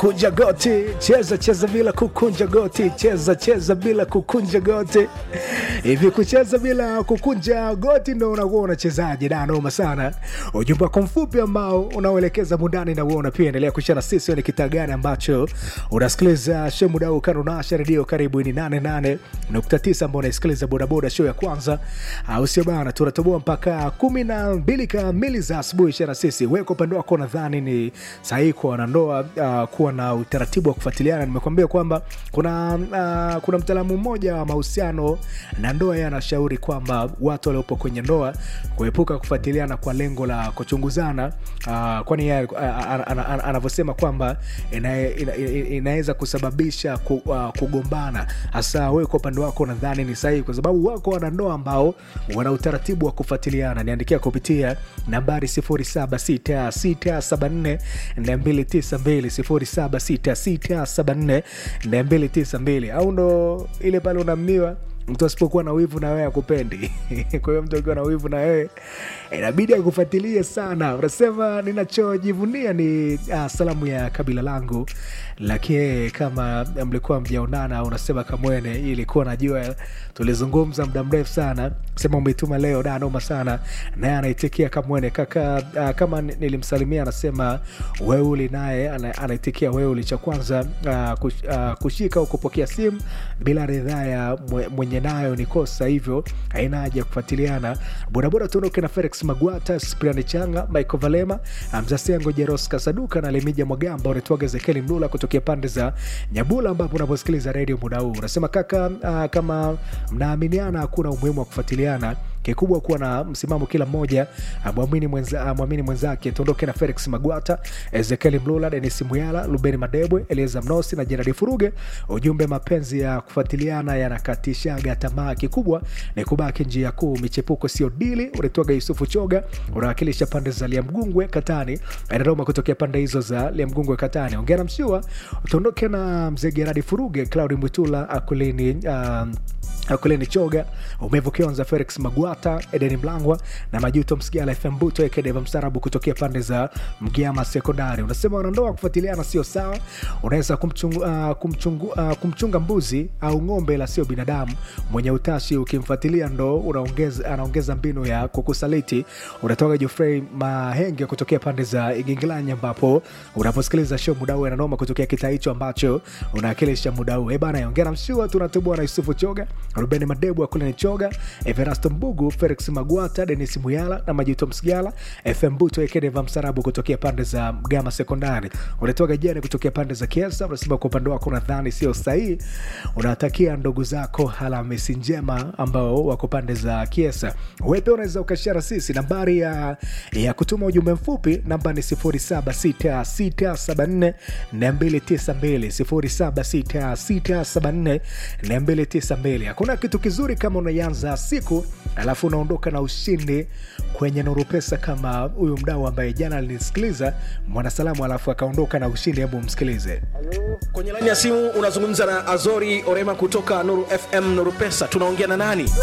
kukunja goti, cheza cheza bila kukunja goti, cheza cheza bila kukunja goti. Hivi kucheza bila kukunja goti ndo unakuwa unachezaje? Da, noma sana. Ujumbe wako mfupi ambao unaoelekeza mundani na uona pia, endelea kushana sisi ni kitaa gani ambacho unasikiliza show muda huu kando nasha redio karibu ni 88.9 ambao unaisikiliza bodaboda show ya kwanza, au sio bana? Tunatoboa mpaka kumi na mbili kamili za asubuhi. Shana sisi wewe kwa upande wako nadhani ni sahihi kwa wanandoa uh, kuwa na utaratibu wa kufuatiliana. Nimekuambia kwamba kuna uh, kuna mtaalamu mmoja wa mahusiano na ndoa, yeye anashauri kwamba watu waliopo kwenye ndoa kuepuka kufuatiliana kwa lengo la kuchunguzana uh, kwani yeye uh, ana- ana- ana- anavyosema kwamba ina- ina- ina- inaweza kusababisha ku, uh, kugombana. Hasa wewe kwa upande wako nadhani ni sahihi, kwa sababu wako wanandoa ambao wana utaratibu wa kufuatiliana. Niandikia kupitia nambari 076674 292 076674 au ndo ile pale unammiwa mtu asipokuwa na wivu na wewe akupendi. Kwa hiyo mtu akiwa na wivu na wewe inabidi akufuatilie sana. Unasema ninachojivunia ni uh, salamu ya kabila langu, lakini kama mlikuwa mjaonana, unasema Kamwene, hii ilikuwa najua tulizungumza muda mrefu sana, sema umetuma leo, da noma sana, naye anaitikia Kamwene kaka. Uh, kama ni- nilimsalimia, anasema weuli, naye ana- anaitikia weuli. Cha kwanza uh, kush, uh, kushika au kupokea simu bila ridhaa ya mwe- mwenye nayo ni kosa, hivyo haina haja ya kufuatiliana. Bodaboda tuondoke na Felix Magwata, Spriani Changa, Michael Valema, Mzasengo, Jeros Kasaduka na Lemija Mwagamba, unatoaga Zekeli Mlula kutokea pande za Nyabula, ambapo unaposikiliza redio muda huu unasema kaka, uh, kama mnaaminiana hakuna umuhimu wa kufuatiliana kikubwa kuwa na msimamo kila mmoja amwamini mwenza, amwamini mwenzake. Tuondoke na Felix Magwata, Ezekieli Mlula, Denis Muyala, Lubeni Madebwe, Elieza Mnosi na Jeradi Furuge. Ujumbe, mapenzi ya kufuatiliana yanakatishaga tamaa, kikubwa ni kubaki njia kuu, michepuko sio dili. Unatoaga Yusufu Choga, unawakilisha pande za Liamgungwe Katani, Dodoma, kutokea pande hizo za Liamgungwe Katani. Ongera Mshua, tuondoke na mzee Geradi Furuge, Claudi Mwitula, Akulini um, Akuleni Choga, Umevu Kionza, Felix Magwata, Edeni Mlangwa na Majuto Msigala, FM Buto Ekedeva Msarabu kutokea pande za Mgiama Sekondari. Unasema wanandoa kufuatiliana sio sawa, unaweza kumchungu, uh, kumchungu, uh, kumchunga mbuzi au ng'ombe, la sio binadamu mwenye utashi. Ukimfuatilia ndo unaongeza, anaongeza mbinu ya kukusaliti. Unatoka Jofrey Mahenge kutokea pande za Igingilanya, ambapo unaposikiliza show muda huu ananoma kutokea kitaa hicho ambacho unawakilisha muda huu. Eh bana, ongera mshua, tunatubua na Yusufu Choga, Ruben Madebu Akuleni Choga, Everasto Mbugu, Felix Magwata, Denis Muyala na Majuto Msigala, FM Buto Ekedeva Msarabu kutokea pande za Mgama Sekondari. Unatoka jana kutokea pande za Kiesa, unasema kwa upande wako nadhani sio sahihi. Unawatakia ndugu zako Alhamisi njema ambao wako pande za Kiesa. Wewe pia unaweza ukashara sisi, nambari ya, ya kutuma ujumbe mfupi namba ni 076674 292 076674 Hakuna kitu kizuri kama unaianza siku alafu unaondoka na ushindi kwenye Nuru Pesa, kama huyu mdau ambaye jana alinisikiliza mwanasalamu, alafu akaondoka na ushindi. Hebu msikilize. kwenye laini ya simu unazungumza na azori orema kutoka nuru fm nuru pesa tunaongea na nani